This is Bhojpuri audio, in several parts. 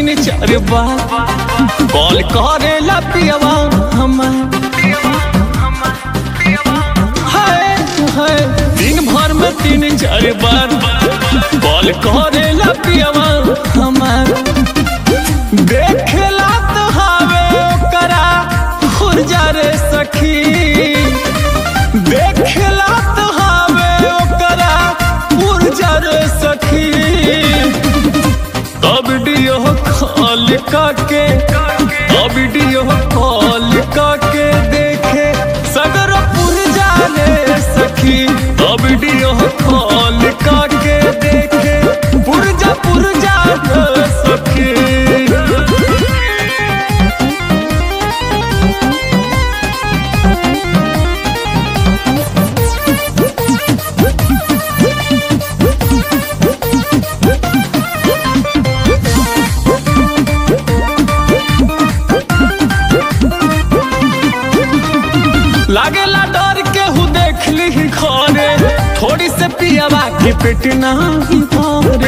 तीन चार बार कॉल करेला पियवा हमार हाय हाय दिन भर में तीन चार बार कॉल करेला पियवा हमार देखेला तो हावे ओकरा खुरजा रे सखी देखेला तो हावे ओकरा खुरजा रे सखी तब वीडियो कॉल काके तब वीडियो कॉल काके देखे सगर पुरजा रे सखी तब वीडियो कॉल काके देखे पुरजा पुरजा रे सखी लागेला डर के हु देख ली घरे थोड़ी से पियावा के पेट नहीं भरे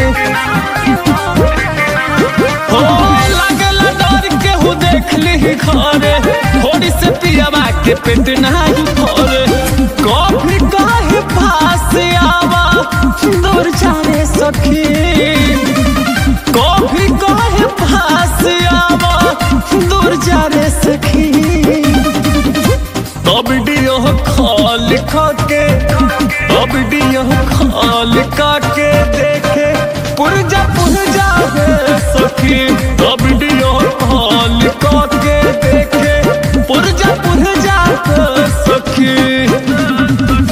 हो लागेला डर के हु देख ली घरे थोड़ी से पियावा के पेट नहीं भरे कभी काहे पास आवा दूर जाने सखी कभी काहे पास आवा दूर जाने सखी अब वीडियो कॉल खाके अब वीडियो कॉल काके देखे पुरजा पुरजा है सखी अब वीडियो कॉल काके देखे पुरजा पुरजा है सखी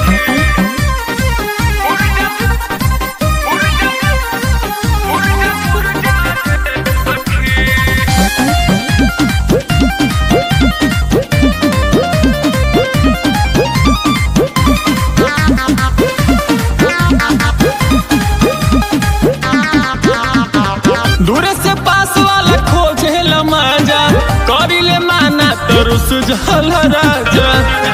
दूर से पास वाला खोजे मजा करिले माना तो रुस जल राजा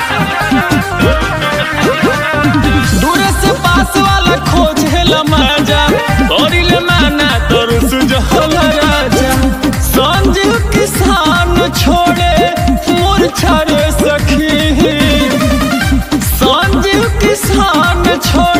दूर से पास वाला खोजे मजा करिले माना तो रुस जल राजा संजीव किसान छोड़े मूर्छा रे सखी संजीव किसान छोड़े